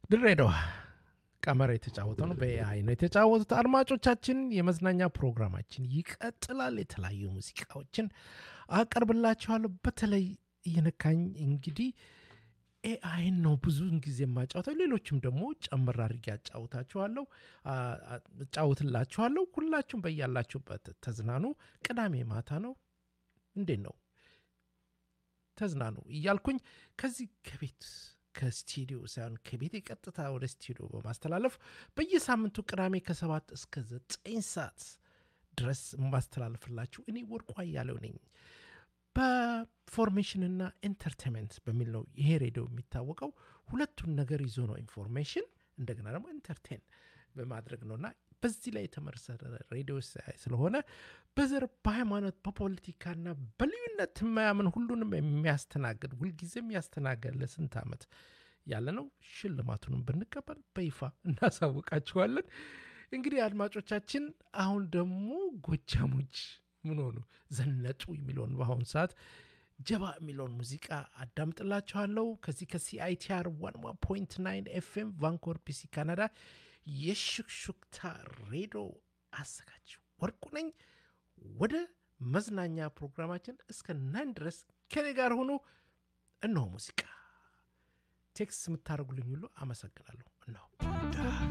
ድሬዳዋ ቀመር የተጫወተው ነው። በኤአይ ነው የተጫወቱት። አድማጮቻችን፣ የመዝናኛ ፕሮግራማችን ይቀጥላል። የተለያዩ ሙዚቃዎችን አቀርብላችኋለሁ። በተለይ እየነካኝ እንግዲህ ኤአይን ነው ብዙውን ጊዜ የማጫወተው። ሌሎችም ደግሞ ጨምር አድርጌ አጫውታችኋለሁ እጫውትላችኋለሁ። ሁላችሁም በያላችሁበት ተዝናኑ። ቅዳሜ ማታ ነው። እንዴት ነው ተዝናኑ እያልኩኝ ከዚህ ከቤት ከስቱዲዮ ሳይሆን ከቤት ቀጥታ ወደ ስቱዲዮ በማስተላለፍ በየሳምንቱ ቅዳሜ ከሰባት እስከ ዘጠኝ ሰዓት ድረስ የማስተላልፍላችሁ እኔ ወርቁ አያሌው ነኝ። በኢንፎርሜሽንና ኢንተርቴንመንት በሚል ነው ይሄ ሬዲዮ የሚታወቀው። ሁለቱን ነገር ይዞ ነው ኢንፎርሜሽን እንደገና ደግሞ ኢንተርቴን በማድረግ ነውና በዚህ ላይ የተመሰረተ ሬዲዮ ስለሆነ በዘር በሃይማኖት በፖለቲካና በልዩነት የማያምን ሁሉንም የሚያስተናግድ ሁልጊዜም ያስተናገድ ለስንት ዓመት ያለ ነው። ሽልማቱንም ብንቀበል በይፋ እናሳውቃችኋለን። እንግዲህ አድማጮቻችን፣ አሁን ደግሞ ጎጃሞች ምን ሆኑ ዘነጡ የሚለውን በአሁኑ ሰዓት ጀባ የሚለውን ሙዚቃ አዳምጥላችኋለሁ። ከዚህ ከሲአይቲአር ዋን ዋን ፖይንት ናይን ኤፍኤም ቫንኮር ፒሲ ካናዳ የሹክሹክታ ሬዲዮ አዘጋጅ ወርቁ ነኝ። ወደ መዝናኛ ፕሮግራማችን እስከ ናይን ድረስ ከኔ ጋር ሆኖ እነሆ ሙዚቃ ቴክስት የምታደርጉልኝ ሁሉ አመሰግናለሁ። እነሆ